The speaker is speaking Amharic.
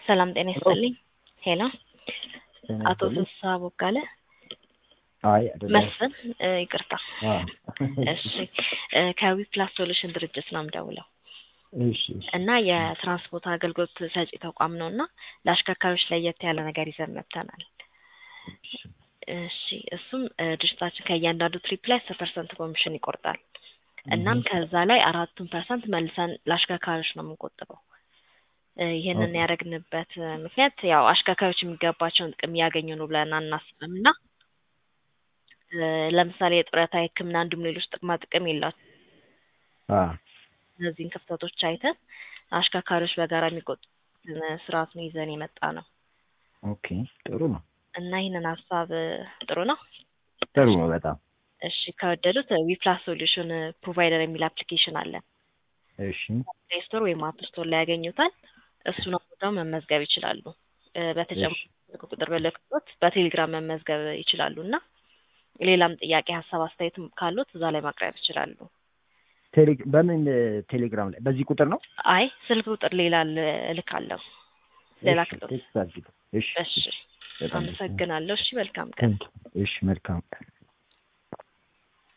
ሰላም ጤና ይስጥልኝ። ሄሎ ጤና አቶ ይስጥልኝ። ፍስሐ ቦጋለ አይ አይደለም። መስፍን እ፣ ይቅርታ። አዎ። እሺ እ፣ ከዊፕላስ ሶሉሽን ድርጅት ነው የምደውለው እሺ እሺ። እና የትራንስፖርት አገልግሎት ሰጪ ተቋም ነው እና ለአሽከርካሪዎች ለየት ያለ ነገር ይዘን መጥተናል። እሺ እሱም እ፣ ድርጅታችን ከእያንዳንዱ ትሪፕ ላይ አስር ፐርሰንት ኮሚሽን ይቆርጣል። እናም ከዛ ላይ አራቱን ፐርሰንት መልሰን ለአሽከርካሪዎች ነው የምንቆጥበው። እ፣ ይህንን ኦኬ። ያደረግንበት እ፣ ምክንያት ያው አሽከርካሪዎች የሚገባቸውን ጥቅም እያገኙ ነው ብለን አናስብም እና እ፣ ለምሳሌ የጡረታ የሕክምና እንዲሁም ሌሎች ጥቅማ ጥቅም የላቸው አ እነዚህን ክፍተቶች አይተን አሽከርካሪዎች በጋራ የሚቆጡትን ስርዓት ነው ይዘን የመጣ ነው ኦኬ ጥሩ ነው። እና ይህንን ሀሳብ እ፣ ጥሩ ነው። ጥሩ ነው በጣም እሺ ከወደዱት ዊፕላስ ሶሉሽን ፕሮቫይደር የሚል አፕሊኬሽን አለን። እሺ ፕሌይ ስቶር ወይም አፕ ስቶር ላይ ያገኙታል። እሱን አውርደው መመዝገብ ይችላሉ። እ፣ በተጨማሪ እሺ ስልክ ቁጥር በልክቶት በቴሌግራም መመዝገብ ይችላሉ እና ሌላም ጥያቄ፣ ሀሳብ፣ አስተያየትም ካሉት እዛ ላይ ማቅረብ ይችላሉ። ቴሌ በምን እ፣ ቴሌግራም ላይ በዚህ ቁጥር ነው? አይ ስልክ ቁጥር ሌላ ል- እልካለሁ ሌላ እሺ ክሎት። ቴክስት አድርጊ። እሺ እሺ በጣም ደስ ይላል። አመሰግናለሁ። እሺ መልካም ቀን። እሺ መልካም